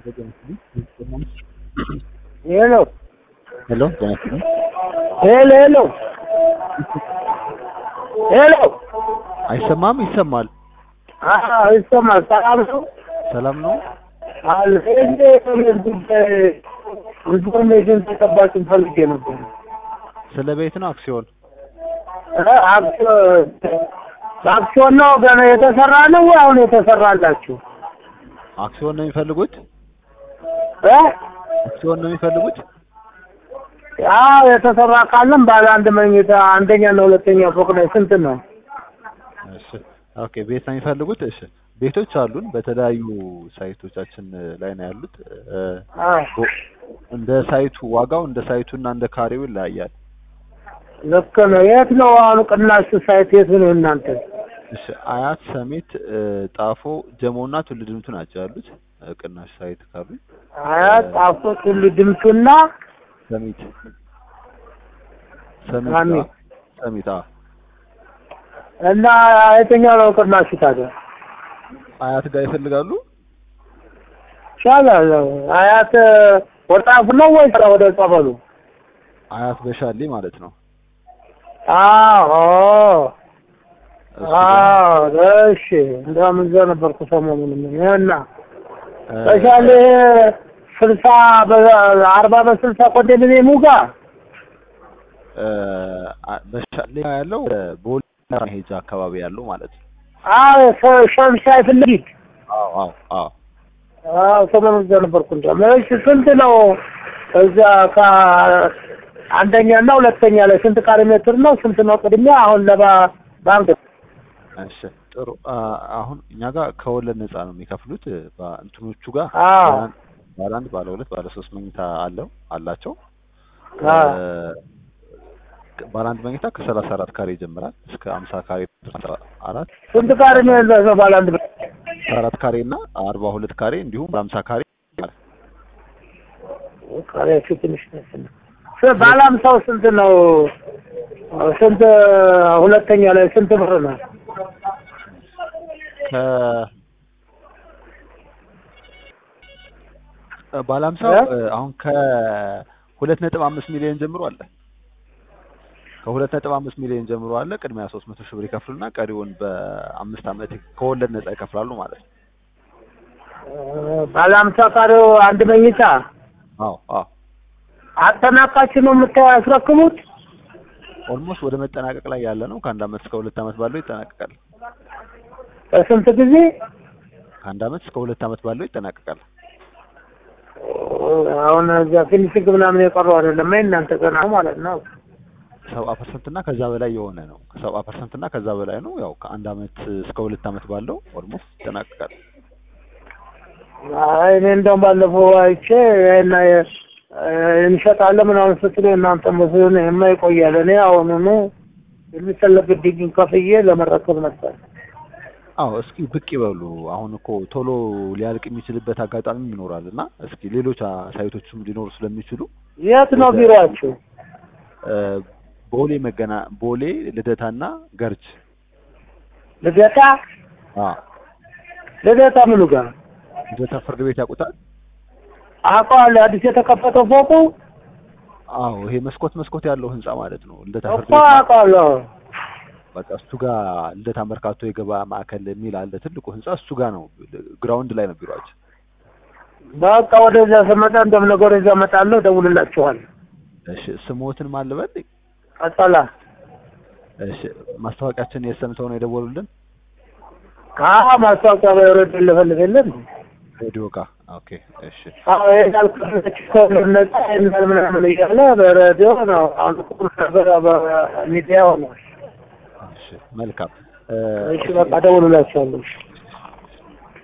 ሄሎ ሄሎ ጤና ይስጥልኝ። ሄሎ ሄሎ ሄሎ አይሰማም? ይሰማል። አዎ ይሰማል። ሰላም ነው ሰላም ነው። አለ እንዴ ጉዳይ ኢንፎርሜሽን ተቀባጭ ፈልጌ ነበር። ስለ ቤት ነው አክሲዮን? እ አክሲዮን አክሲዮን ነው ገና የተሰራ ነው ወይ አሁን የተሰራላችሁ? አክሲዮን ነው የሚፈልጉት? እ አክሲዮን ነው የሚፈልጉት? አዎ የተሰራ ካለም ባለ አንድ መኝታ አንደኛ እና ሁለተኛ ፎቅ ላይ ስንት ነው? እሺ ኦኬ። ቤት ነው የሚፈልጉት? እሺ ቤቶች አሉን በተለያዩ ሳይቶቻችን ላይ ነው ያሉት። እ አዎ እንደ ሳይቱ ዋጋው እንደ ሳይቱና እንደ ካሬው ይለያያል። ልክ ነው። የት ነው አሁን ቅናሹ ሳይት የት ነው እናንተ? እሺ አያት፣ ሰሜት፣ እ ጣፎ፣ ጀሞና ቱሉ ድምቱ ናቸው ያሉት እ ቅናሽ ሳይት ካሉ አያት ጣፎ ቱሉ ድምቱና ሰሚት ሰሚት ሰሚት። አዎ፣ ሰሚት አዎ። እና የትኛው ነው ቅናሹ ታዲያ? አያት ጋር ይፈልጋሉ? ይቻላል። አያት ወጣፉ ነው ወይስ ወደ ጸበሉ? አያት በሻሌ ማለት ነው። አዎ እሱ አዎ፣ እሺ። እንደውም እዛ ነበርኩ ሰሞኑን እና እ በሻሌ ስልሳ አርባ በስልሳ ኮንዶሚኒየሙ ጋር እ አ- በሻሌ ያለው እ ቦሌ መሄጃ አካባቢ ያለው ማለት ነው። አዎ ሸ- ሸምሻይ ፊት ለፊት አዎ አዎ አዎ አዎ ሰሞኑን እዛ ነበርኩ። እንደውም እሺ፣ ስንት ነው እዛ ከአንደኛ እና ሁለተኛ ላይ ስንት ካሬ ሜትር ነው? ስንት ነው ቅድሚያ? አሁን ለባ ባንክ እሺ ጥሩ አ- አሁን እኛ ጋር ከወለድ ነፃ ነው የሚከፍሉት እ በእንትኖቹ ጋር አዎ ባለ አንድ- ባለ አንድ ባለ ሁለት ባለ ሶስት መኝታ አለው አላቸው አዎ እ ባለ አንድ መኝታ ከሰላሳ አራት ካሬ ይጀምራል እስከ አምሳ ካሬ አስራ አራት ስንት ካሬ ነው ያለው ባለ አንድ ቤት? አስራ አራት ካሬ እና አርባ ሁለት ካሬ እንዲሁም በአምሳ ካሬ ይጀምራል። ካሬያችሁ ትንሽ ነው። ስ- ባለ አምሳው ስንት ነው? ስንት ሁለተኛ ላይ ስንት ብር ነው? ከ ባለ ሀምሳው እ? እ አሁን ከሁለት ነጥብ አምስት ሚሊዮን ጀምሮ አለ። ከሁለት ነጥብ አምስት ሚሊዮን ጀምሮ አለ። ቅድሚያ ሶስት መቶ ሺህ ብር ይከፍሉና ቀሪውን በአምስት ዓመት ከወለድ ነፃ ይከፍላሉ ማለት ነው። ባለ አምሳ ካሬው አንድ መኝታ አዎ አዎ አጠናቃችሁ ነው የምታስረክቡት? ኦልሞስት ወደ መጠናቀቅ ላይ ያለ ነው። ከአንድ ዓመት እስከ ሁለት ዓመት ባለው ይጠናቀቃል። በስንት ጊዜ? ከአንድ ዓመት እስከ ሁለት ዓመት ባለው ይጠናቀቃል። አሁን እዚያ ፊኒሽንግ ምናምን የቀረው አይደለም እናንተ ገና ማለት ነው። ሰባ ፐርሰንት እና ከዛ በላይ የሆነ ነው። ከሰባ ፐርሰንት እና ከዛ በላይ ነው። ያው ከአንድ ዓመት እስከ ሁለት ዓመት ባለው ኦልሞስት ይጠናቀቃል። አይ እኔ እንደውም ባለፈው አይቼ እና እንሸጣለን ምናምን ስትሉ እናንተ መስሎኝ የማይቆያል እኔ አሁኑኑ የሚፈለግብኝን ከፍዬ ለመረከብ ነበር። አዎ እስኪ ብቅ ይበሉ። አሁን እኮ ቶሎ ሊያልቅ የሚችልበት አጋጣሚ ይኖራል እና እስኪ ሌሎች አ- ሳይቶችም ሊኖሩ ስለሚችሉ የት ነው ቢሮአችሁ? እ ቦሌ መገና ቦሌ ልደታና ገርጅ ልደታ አ ልደታ ምኑ ጋር ልደታ ፍርድ ቤት ያውቁታል? አውቀዋለሁ። አዲስ የተከፈተው ፎቁ አዎ ይሄ መስኮት መስኮት ያለው ህንጻ ማለት ነው። ልደታ ፍርድ እኮ ቤት ማለት አውቀዋለሁ። በቃ እሱ ጋር ልደታ መርካቶ የገበያ ማዕከል የሚል አለ ትልቁ ህንጻ እሱ ጋር ነው። ግራውንድ ላይ ነው ቢሮአችን። በቃ ወደዚያ ስመጣ እንደም ነገር ወደዚያ እመጣለሁ፣ እደውልላችኋለሁ። እሺ ስሞትን ማን ልበል? ቀጠላ እሺ ማስታወቂያችን የሰምተው ነው የደወሉልን አዎ ማስታወቂያ በሬዲዮ ልፈልግ የለም ሬዲዮ ጋር። ኦኬ እሺ አዎ ይሄዳል ነጻ ይሄዳል ምናምን እያለ በሬዲዮ ነው። አሁን ቁም ነገር በሚዲያ ሆኗል። እሺ መልካም እ እሺ በቃ እደውልላችኋለሁ።